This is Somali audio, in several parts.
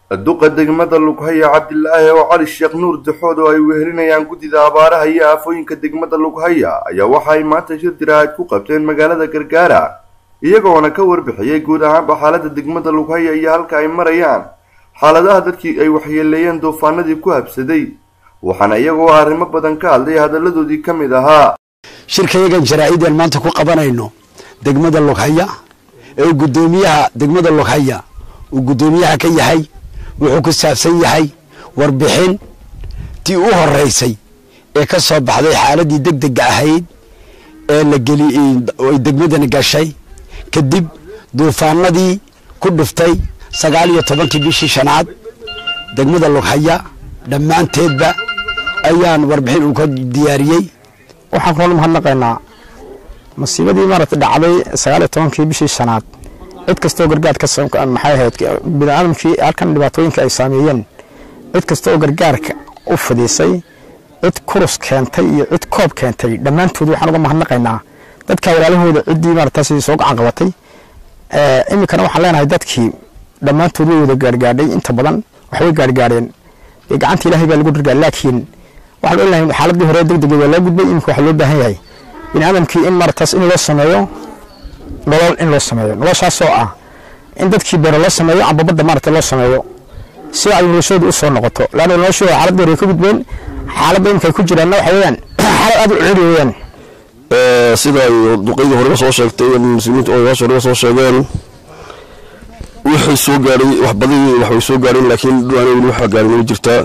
duqa degmada lughaya cabdilaahi oo cali sheekh nuur daxood oo ay wehelinayaan guddida abaaraha iyo aafooyinka degmada lughaya ayaa waxa ay maanta shir diraahad ku qabteen magaalada gargaara iyagoona ka warbixiyey guud ahaanba xaalada degmada lughaya iyo halka ay marayaan xaaladaha dadkii ay waxyeeleeyeen duufaanadii ku habsaday waxaana iyagoo arrimo badan ka hadlay hadalladoodii ka mid ahaa shirkayagan jaraa-ideen maanta ku qabanayno degmada lughaya ee uu guddoomiyaha degmada lughaya uu guddoomiyaha ka yahay wuxuu ku saabsan yahay warbixin tii u horeysay ee ka soo baxday xaaladii deg dega ahayd ee la geli ay degmadani gashay kadib duufaanadii ku dhuftay sagaal iyo tobankii bishii shanaad degmada lughaya dhammaanteedba ayaan warbixin uu ka diyaariyey waxaan kula mahadnaqaynaa masiibadii maaragta dhacday sagaal iyo tobankii bishii shanaad cid kastoo gargaar ka maxay ahayd biniaadamkii halkan dhibaatooyinka ay saameeyeen cid kasta oo gargaarka u fidisay cid kurus keentay iyo cid koob keentay dhammaantood waxaan uga mahadnaqaynaa dadka walaalahooda ciddii maaragtaas soo gacan qabatay iminkana waxaan leenahay dadkii dhammaantood way wada gaargaadhay inta badan waxbay gaargaadheen gacanta ilaahay baa lagu gargaar laakiin waxaan oolahay xaaladii hore degdega waa loo gudbay iminka waxaa loo baahan yahay biniaadamkii in maaragtaas in loo sameeyo nolol in loo sameeyo noloshaasoo ah in dadkii beero loo sameeyo amba badda maaragta loo sameeyo si ay noloshooda u soo noqoto laanna noloshooda xaaladda hore ka gudbeen xaaladda iminka ay ku jiraanna waxa weeyaan xaalad aad u ciri weeyaan sida ay duqaydii horeba soo sheegtay muslimiinta odayaasha horeba soo sheegeen wixii soo gaadhay wax badii wax way soo gaadheen laakiin dhuwaana weli waxaa gaadhin way jirtaa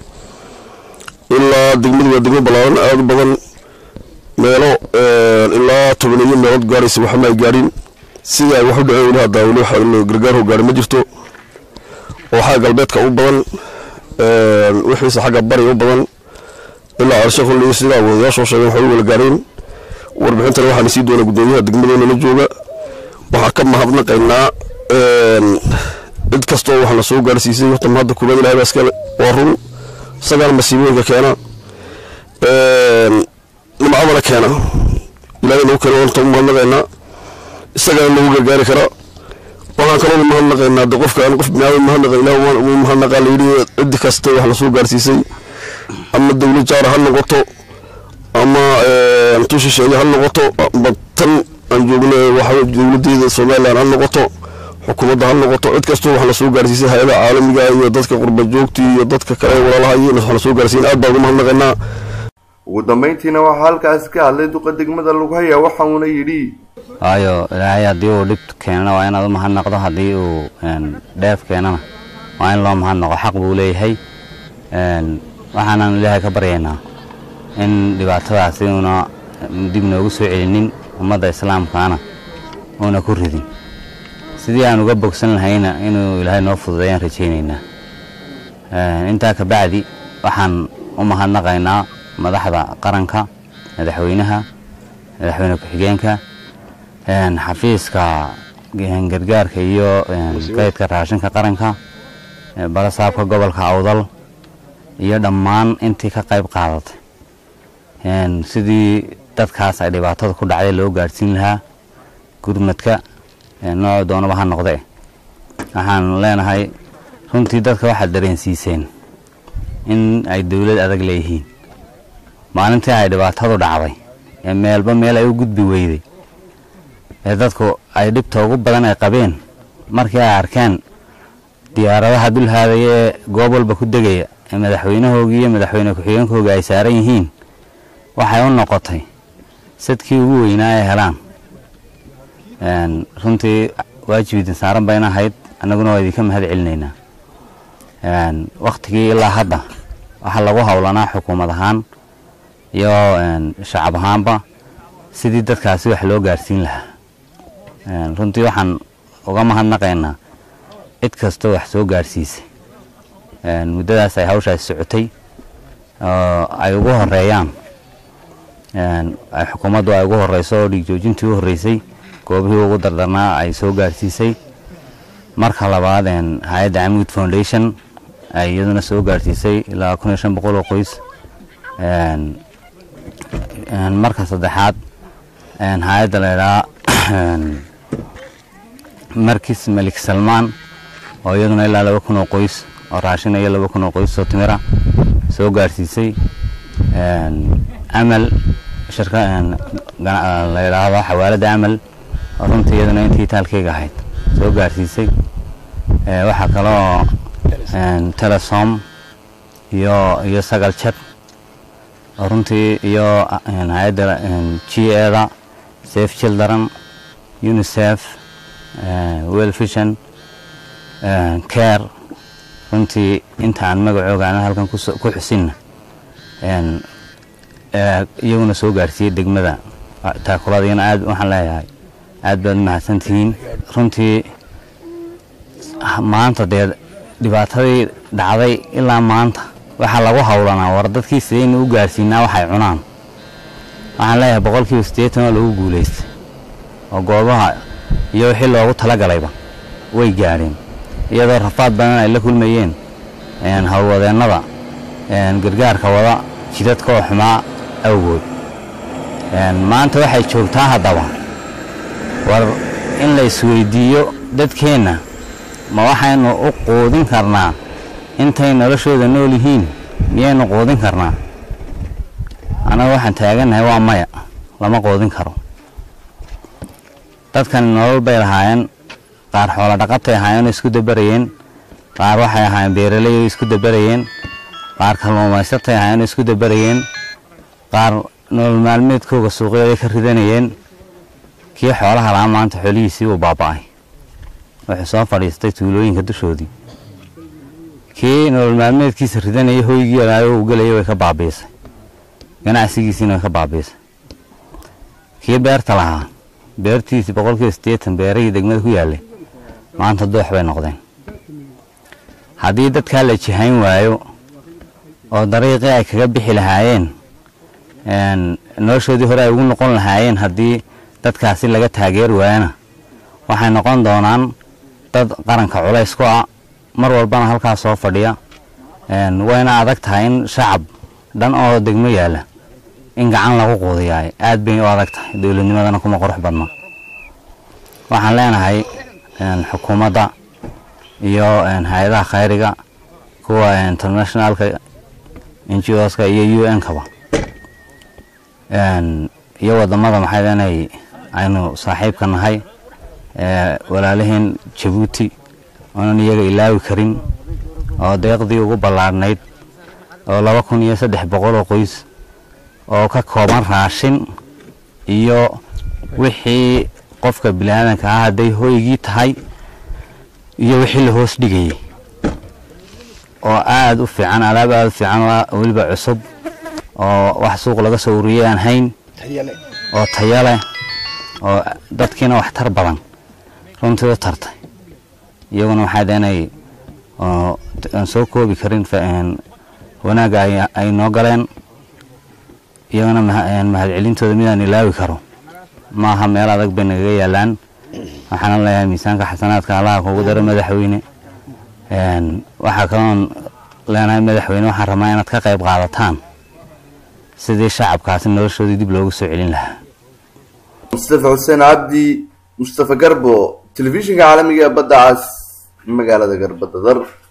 ilaa degmadu waa degmo ballaaran aada u badan meelo ilaa tobaneeyo meelood gaaraysa waxma ay gaadhin sida ay wax u dhaceen weli haddaa weli wax gargaarho gaadhin ma jirto oo xagga galbeedka u badan wixiise xagga bariga u badan ilaa carshe kulli sidaa wadayaashoo sheegeen waxay u wala gaadheen warbixintana waxaana sii doona guddoomiyaha degmadeena la jooga waxaa ka mahadnaqaynaa cid kastoo wax la soo gaarsiisay horta mahadda koobaad ilahay baa iskale waa run isagaana masiibooyinka keena nimcadana keena ilahay nagu keena horta u mahadnaqaynaa isagaana nagu gargaari karaa waxaan kaloo mahadnaqaynaa de qofka aan qof biniaadam mahadnaqa ilaah uu mahadnaqaa layidhi cidi kasta wax lasoo gaarsiisay ama dowlad jaara ha noqoto ama tushisheeye ha noqoto amba tan aan joogno waxa dowladeeda somalilan ha noqoto xukuumadda ha noqoto cid kastoo wax lasoo gaarsiisay hay-adaha caalamiga iyo dadka qurba joogti iyo dadka kale walaalaha iyo wax lasoo gaarsiin aad baan ugu mahadnaqaynaa ugu dambayntiina waxaa halkaasi ka hadlay duqa degmada lughaya waxa uuna yidhi waayo ilaahay haddii uu dhib keenana waa inaad u mahadnaqdo haddii uu dheef keenana waa in loo mahadnaqo xaq buu leeyahay waxaanan ilaahay ka baryaynaa in dhibaatadaasi uuna dib noogu soo celinin ummadda islaamkaana uuna ku ridin sidii aan uga bogsan lahayna inuu ilaahay noo fududeeyaan rajaynaynaa intaa ka bacdi waxaan u mahadnaqaynaa madaxda qaranka madaxweynaha madaxweyne ku-xigeenka xafiiska gargaarka iyo kaydka raashinka qaranka barasaabka gobolka awdal iyo dhammaan intii ka qayb qaadatay sidii dadkaas ay dhibaatada ku dhacday loo gaadhsiin lahaa gurmadka nooc doonaba ha noqde waxaan leenahay runtii dadka waxaad dareensiiseen in ay dowlad adag leeyihiin maalintii ay dhibaatadu dhacday ee meelba meel ay u gudbi weyday ee dadku ay dhibta ugu badan ay qabeen markii ay arkeen diyaaradaha dulhaadaya ee goob walba ku degaya ee madaxweynahoogii iyo madaxweyne ku-xigeenkooga ay saaran yihiin waxay u noqotay sadkii ugu weynaa ay helaan runtii waajib idin saaran bayna ahayd annaguna waa idinka mahad celinaynaa wakhtigii ilaa hadda waxaa lagu howlanaa xukuumad ahaan iyo shacab ahaanba sidii dadkaasi wax loo gaadhsiin lahaa runtii waxaan uga mahadnaqaynaa cid kastoo wax soo gaadhsiisay muddadaas ay hawshaasi socotay oo ay ugu horeeyaan ay xukuumaddu ay ugu horeyso oo dhiigjoojintii u horreysay goobihii ugu dardarnaa ay soo gaadhsiisay marka labaad hay-adda camud foundation ay iyaduna soo gaadhsiisay ilaa kun iyo shan boqol oo qoys marka saddexaad hay-adda la idhaha markis malik salmaan oo iyaduna ilaa laba kun oo qoys oo raashin iyo laba kun oo qoys oo timira soo gaarsiisay amal shirka la yidhaahdo xawaaladda amal oo runtii iyaduna intii taalkeyga ahayd soo gaarsiisay waxaa kaloo telesom iyo iyo sagal jad oo runtii iyo hay-adda g eda safe children unicef well vision care runtii inta aan magacooga aan halkan ku xusinna iyaguna soo gaarsiiyey degmada taakuladiyana aad waxaan leeyahay aad baad mahadsantihiin runtii maanta dee dhibaatadii dhacday ilaa maanta waxaa lagu howlanaa war dadkii sidaynu u gaarsiinaa waxay cunaan waxaan leeyahay boqolkiiba siddeetan oo lagu guulaystay oo goobaha iyo wixii loogu talagalayba way gaadheen iyadoo rafaad badan ay la kulmayeen howlwadeennada gargaarka wada jidadka oo xumaa awgood maanta waxay joogtaa haddaba war in la isweydiiyo dadkeenna ma waxaynu u quudin karnaa intay noloshooda nool yihiin miyaynu quudin karnaa annaga waxaan taagannahay waa maya lama quudin karo dadkani nolol bay lahaayeen qaar xoolo dhaqatay ahaayeen oo isku dabarayeen qaar waxay ahaayeen beeraley oo isku dabarayeen qaar kalluumaysatay ahaayeen oo isku dabarayeen qaar nolol maalmeedkooga suuqyooday ka ridanayeen kii xoolaha lahaa maanta xoolihiisii uu baaba'ay wuxuu soo fadhiistay tuulooyinka dushoodii kii nolol maalmeedkiisa ridanaya hoygii olaayo uu gelaya way ka baabiisay ganacsigiisiina way ka baabiisay kii beerta lahaa beertiisii boqolkiiba siddeetan beerahii degmada ku yaallay maanta doox bay noqdeen haddii dadkaa la jihayn waayo oo dariiqii ay kaga bixi lahaayeen noloshoodii hore ay ugu noqon lahaayeen haddii dadkaasi laga taageeri waayana waxay noqon doonaan dad qaranka culays ku ah mar walbana halkaas soo fadhiya wayna adag tahay in shacab dhan oo degmo yaalla in gacan lagu quudiyaay aad bay u adag tahay dowladnimadana kuma qurux badna waxaan leenahay xukuumadda iyo hay-adaha khayriga kuwa internationalka n g oska iyo u n kaba iyo wadamada maxay leenahay aynu saaxiibka nahay walaalaheen jabuuti oonan iyaga ilaawi karin oo deeqdii ugu ballaadhnayd oo laba kun iyo saddex boqol oo qoys oo ka kooban raashin iyo wixii qofka biniaadanka ah hadday hoygii tahay iyo wixii la hoos dhigayay oo aada u fiican alaab aada u fiican weliba cusub oo wax suuq laga soo ururiyay aan hayn oo taya leh oo dadkiina wax tar badan runtii u tartay iyaguna waxaa deenay aan soo koobi karin wanaagga ay noo galeen iyagana mahadcelintooda midaan ilaawi karo maaha meel adag bay nagaga yaalaan waxaana leeyahay miisaanka xasanaadka allaha kugu daro madaxweyne waxaa kaloon leenahay madaxweyne waxaan rabnaa inaad ka qayb qaadataan sidii shacabkaasi noloshoodii dib loogu soo celin lahaa mustafa xuseen cabdi mustafa garbo telefishinka caalamiga ee badda cas magaalada garbadadar